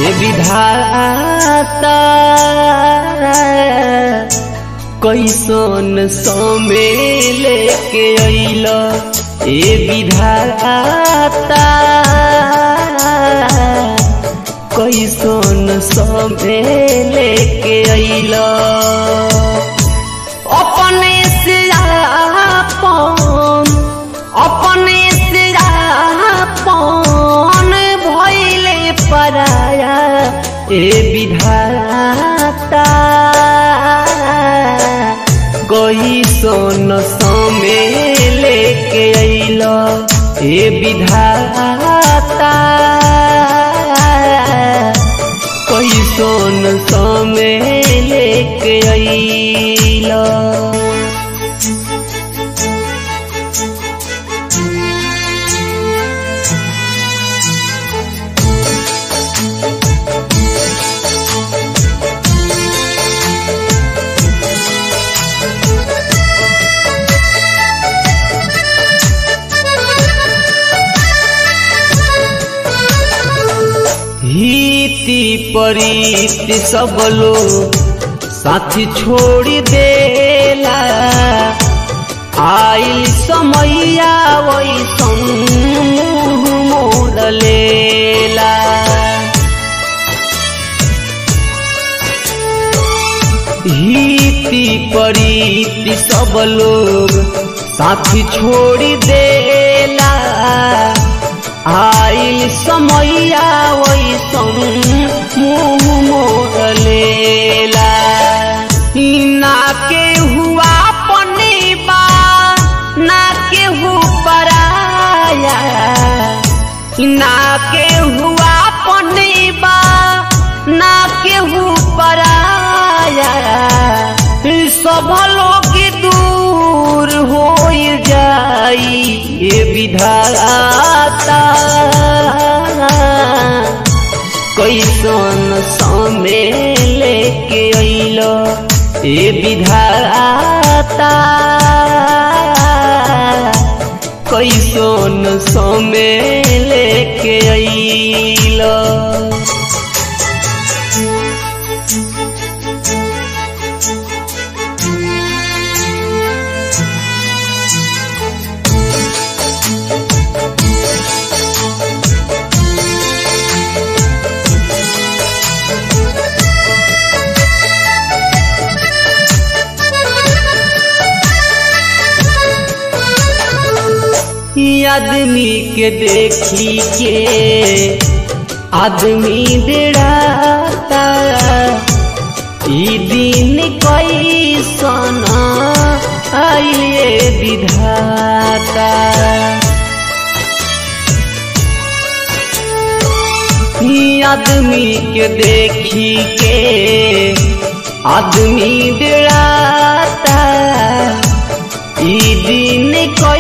ए विधाता कैसन समय लेके अइल ए विधाता कैसन समय लेके अइल अपने से आपन अपने से आपन भइले पराया ए विधाता कोई सोन समय लेके अइल ए विधाता कोई सोन समय लेके अइल हिति परीति सब लोग साथी छोड़ी देला आइल समैया वैसन मोड़ लेला हिति परीति सब लोग साथी छोड़ी देला आइल समैया वैसन मुँह मोड़ लेला ना के हुआ पनीबा ना के हु पराया ना के हुआ पनीबा ना के हु पराया सब लोग दूर हो जाई ये विधाता कैसन समय लेके अइल ए विधाता कैसन समय लेके अइल आदमी के देखी के आदमी बेड़ाता ई दिन कैसन आइले विधाता ई आदमी के देखी के आदमी बेड़ाता ई दिन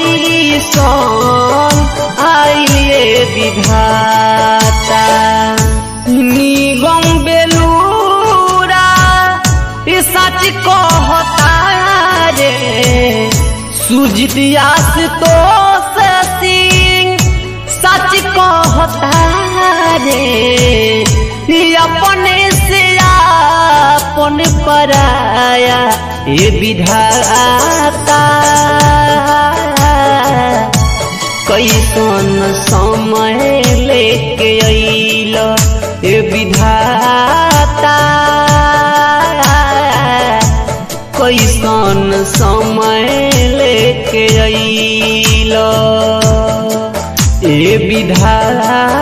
कैसन आइले विधाता निगम बेलूरा ई सच कहता रे सुजितियास तो सिंह सच कहता रे ई अपने से अपन पराया ए विधाता कैसन समय लेके अइल ए विधाता कैसन समय लेके अइल ए विधाता